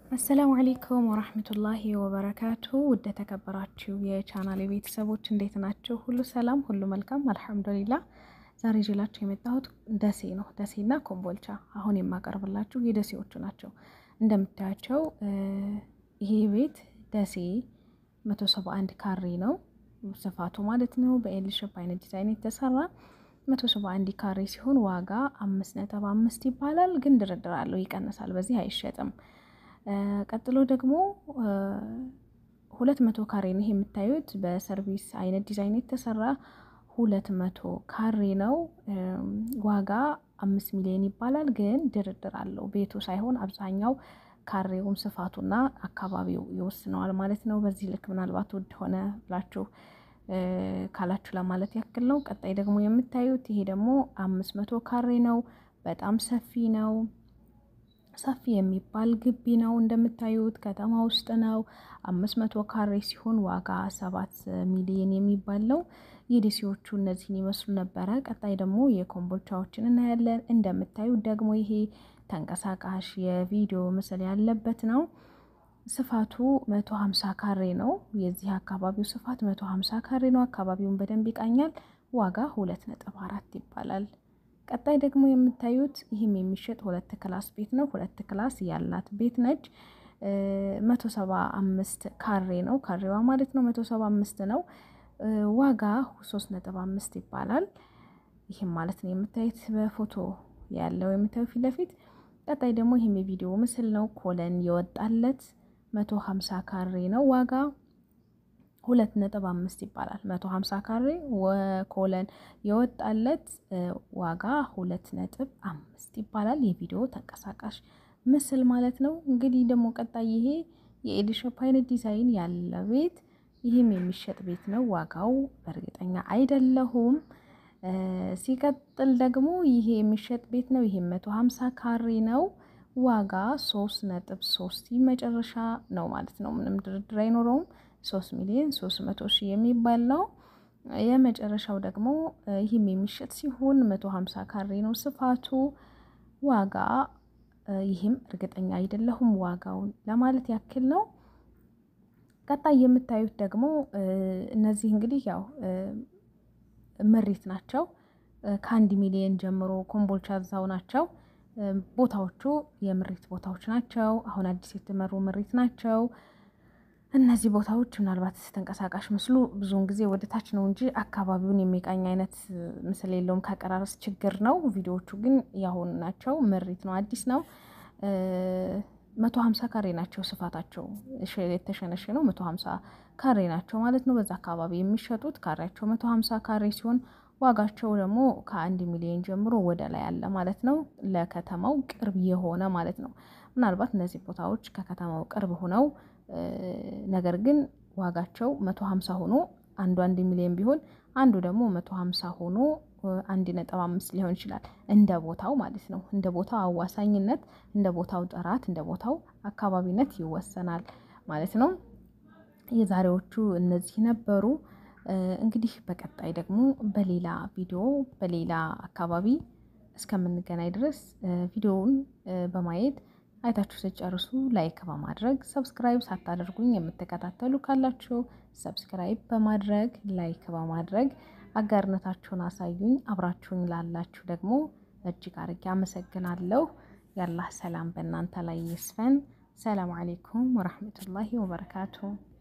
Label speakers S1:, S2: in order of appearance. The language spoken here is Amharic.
S1: አሰላሙ አሌይኩም ወራህመቱላሂ ወበረካቱ። ውድ ተከበራችሁ የቻናል ቤተሰቦች እንዴት ናቸው? ሁሉ ሰላም፣ ሁሉ መልካም አልሐምዱሊላ። ዛሬ ይዤላችሁ የመጣሁት ደሴ ነው። ደሴና ኮምቦልቻ አሁን የማቀርብላችሁ የደሴዎቹ ናቸው። እንደምታያቸው ይሄ ቤት ደሴ 171 ካሬ ነው ስፋቱ ማለት ነው። በኤል ሼፕ አይነት ዲዛይን የተሰራ 171 ካሬ ሲሆን ዋጋ 5.5 ይባላል። ግን ድርድር አለው፣ ይቀንሳል። በዚህ አይሸጥም። ቀጥሎ ደግሞ ሁለት መቶ ካሬ ነው የምታዩት በሰርቪስ አይነት ዲዛይን የተሰራ ሁለት መቶ ካሬ ነው። ዋጋ አምስት ሚሊዮን ይባላል። ግን ድርድር አለው። ቤቱ ሳይሆን አብዛኛው ካሬውም ስፋቱና አካባቢው ይወስነዋል ማለት ነው። በዚህ ልክ ምናልባት ውድ ሆነ ብላችሁ ካላችሁ ለማለት ያክል ነው። ቀጣይ ደግሞ የምታዩት ይሄ ደግሞ አምስት መቶ ካሬ ነው። በጣም ሰፊ ነው። ሰፊ የሚባል ግቢ ነው። እንደምታዩት ከተማ ውስጥ ነው። አምስት መቶ ካሬ ሲሆን ዋጋ ሰባት ሚሊዮን የሚባል ነው። የደሴዎቹ እነዚህን ይመስሉ ነበረ። ቀጣይ ደግሞ የኮምቦልቻዎችን እናያለን። እንደምታዩት ደግሞ ይሄ ተንቀሳቃሽ የቪዲዮ ምስል ያለበት ነው። ስፋቱ መቶ ሀምሳ ካሬ ነው። የዚህ አካባቢው ስፋት መቶ ሀምሳ ካሬ ነው። አካባቢውን በደንብ ይቃኛል። ዋጋ ሁለት ነጥብ አራት ይባላል። ቀጣይ ደግሞ የምታዩት ይህም የሚሸጥ ሁለት ክላስ ቤት ነው። ሁለት ክላስ ያላት ቤት ነች። መቶ ሰባ አምስት ካሬ ነው። ካሬዋ ማለት ነው መቶ ሰባ አምስት ነው። ዋጋ ሶስት ነጥብ አምስት ይባላል። ይህም ማለት ነው የምታዩት በፎቶ ያለው የምታዩ ፊት ለፊት። ቀጣይ ደግሞ ይህም የቪዲዮ ምስል ነው። ኮለን የወጣለት መቶ ሀምሳ ካሬ ነው። ዋጋ ሁለት ነጥብ አምስት ይባላል። መቶ ሀምሳ ካሬ ኮለን የወጣለት ዋጋ ሁለት ነጥብ አምስት ይባላል። የቪዲዮ ተንቀሳቃሽ ምስል ማለት ነው። እንግዲህ ደግሞ ቀጣይ ይሄ የኤል ሼፕ አይነት ዲዛይን ያለ ቤት ይህም የሚሸጥ ቤት ነው። ዋጋው በእርግጠኛ አይደለሁም። ሲቀጥል ደግሞ ይሄ የሚሸጥ ቤት ነው። ይሄ መቶ ሀምሳ ካሬ ነው። ዋጋ ሶስት ነጥብ ሶስት መጨረሻ ነው ማለት ነው። ምንም ድርድር አይኖረውም። ሶስት ሚሊዮን ሶስት መቶ ሺህ የሚባል ነው። የመጨረሻው ደግሞ ይህም የሚሸጥ ሲሆን መቶ ሀምሳ ካሬ ነው ስፋቱ። ዋጋ ይህም እርግጠኛ አይደለሁም ዋጋውን ለማለት ያክል ነው። ቀጣይ የምታዩት ደግሞ እነዚህ እንግዲህ ያው ምሪት ናቸው። ከአንድ ሚሊዮን ጀምሮ ኮምቦልቻ እዛው ናቸው። ቦታዎቹ የምሪት ቦታዎች ናቸው። አሁን አዲስ የተመሩ ምሪት ናቸው። እነዚህ ቦታዎች ምናልባት ተንቀሳቃሽ ምስሉ ብዙውን ጊዜ ወደ ታች ነው እንጂ አካባቢውን የሚቃኝ አይነት ምስል የለውም። ከአቀራረስ ችግር ነው። ቪዲዮዎቹ ግን ያሁን ናቸው። ምሪት ነው፣ አዲስ ነው። መቶ ሀምሳ ካሬ ናቸው ስፋታቸው የተሸነሸ ነው። መቶ ሀምሳ ካሬ ናቸው ማለት ነው። በዛ አካባቢ የሚሸጡት ካሬያቸው መቶ ሀምሳ ካሬ ሲሆን ዋጋቸው ደግሞ ከአንድ ሚሊዮን ጀምሮ ወደ ላይ አለ ማለት ነው። ለከተማው ቅርብ የሆነ ማለት ነው። ምናልባት እነዚህ ቦታዎች ከከተማው ቅርብ ሆነው ነገር ግን ዋጋቸው መቶ ሀምሳ ሆኖ አንዱ አንድ ሚሊዮን ቢሆን አንዱ ደግሞ መቶ ሀምሳ ሆኖ አንድ ነጥብ አምስት ሊሆን ይችላል። እንደ ቦታው ማለት ነው። እንደ ቦታው አዋሳኝነት፣ እንደ ቦታው ጥራት፣ እንደ ቦታው አካባቢነት ይወሰናል ማለት ነው። የዛሬዎቹ እነዚህ ነበሩ። እንግዲህ በቀጣይ ደግሞ በሌላ ቪዲዮ በሌላ አካባቢ እስከምንገናኝ ድረስ ቪዲዮውን በማየት አይታችሁ ስጨርሱ ላይክ በማድረግ ሰብስክራይብ ሳታደርጉኝ የምትከታተሉ ካላችሁ ሰብስክራይብ በማድረግ ላይክ በማድረግ አጋርነታችሁን አሳዩኝ። አብራችሁኝ ላላችሁ ደግሞ እጅግ አድርጌ አመሰግናለሁ። ያላህ ሰላም በእናንተ ላይ ይስፈን። ሰላም አሌይኩም ወረህመቱላሂ ወበረካቱ።